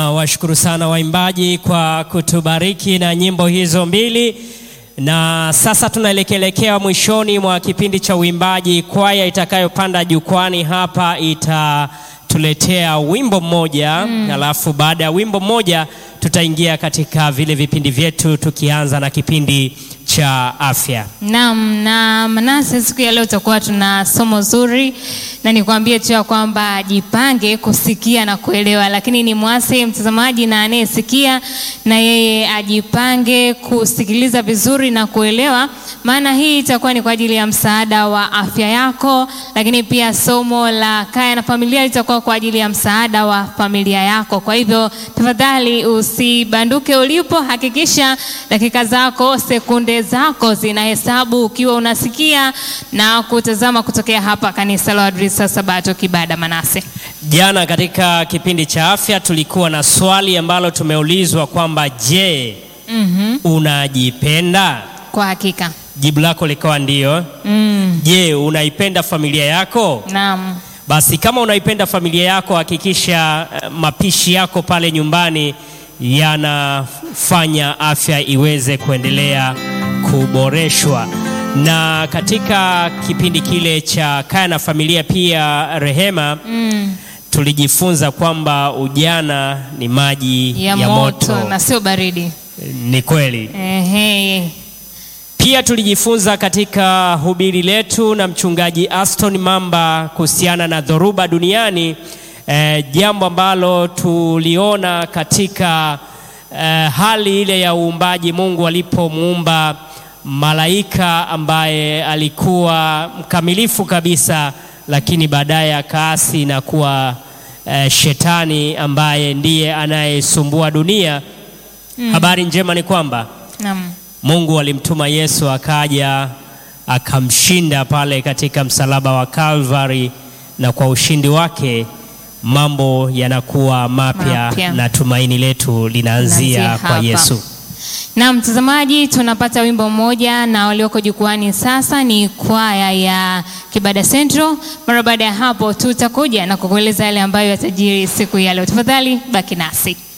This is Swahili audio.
Washukuru sana waimbaji kwa kutubariki na nyimbo hizo mbili, na sasa tunaelekelekea mwishoni mwa kipindi cha uimbaji. Kwaya itakayopanda jukwani hapa itatuletea wimbo mmoja mm. Alafu baada ya wimbo mmoja tutaingia katika vile vipindi vyetu tukianza na kipindi cha afya. Naam, na Manase, siku ya leo tutakuwa tuna somo zuri, na nikwambie tu ya kwamba jipange kusikia na kuelewa, lakini ni mwase mtazamaji na anayesikia na yeye ajipange kusikiliza vizuri na kuelewa, maana hii itakuwa ni kwa ajili ya msaada wa afya yako, lakini pia somo la kaya na familia litakuwa kwa ajili ya msaada wa familia yako. Kwa hivyo tafadhali usibanduke ulipo, hakikisha dakika zako sekunde zako zinahesabu ukiwa unasikia na kutazama kutokea hapa kanisa la Waadventista Sabato Kibada. Manase, Jana katika kipindi cha afya tulikuwa na swali ambalo tumeulizwa kwamba je, mm unajipenda? kwa hakika Jibu lako likawa ndio. mm. Je, unaipenda familia yako? Naam, Basi kama unaipenda familia yako, hakikisha eh, mapishi yako pale nyumbani yanafanya afya iweze kuendelea kuboreshwa. Na katika kipindi kile cha kaya na familia pia Rehema, mm. tulijifunza kwamba ujana ni maji ya, moto, na sio baridi. Ni kweli. Ehe. Pia tulijifunza katika hubiri letu na mchungaji Aston Mamba kuhusiana na dhoruba duniani, eh, jambo ambalo tuliona katika eh, hali ile ya uumbaji, Mungu alipomuumba malaika ambaye alikuwa mkamilifu kabisa, lakini baadaye akaasi na kuwa eh, shetani ambaye ndiye anayesumbua dunia. Habari njema ni kwamba Naam. Mungu alimtuma Yesu akaja akamshinda pale katika msalaba wa Calvary, na kwa ushindi wake mambo yanakuwa mapya Mapya. na tumaini letu linaanzia Linaanzia kwa hapa. Yesu. Na mtazamaji, tunapata wimbo mmoja na walioko jukwani sasa ni kwaya ya Kibada Central. Mara baada ya hapo tutakuja na kukueleza yale ambayo yatajiri siku ya leo. Tafadhali baki nasi.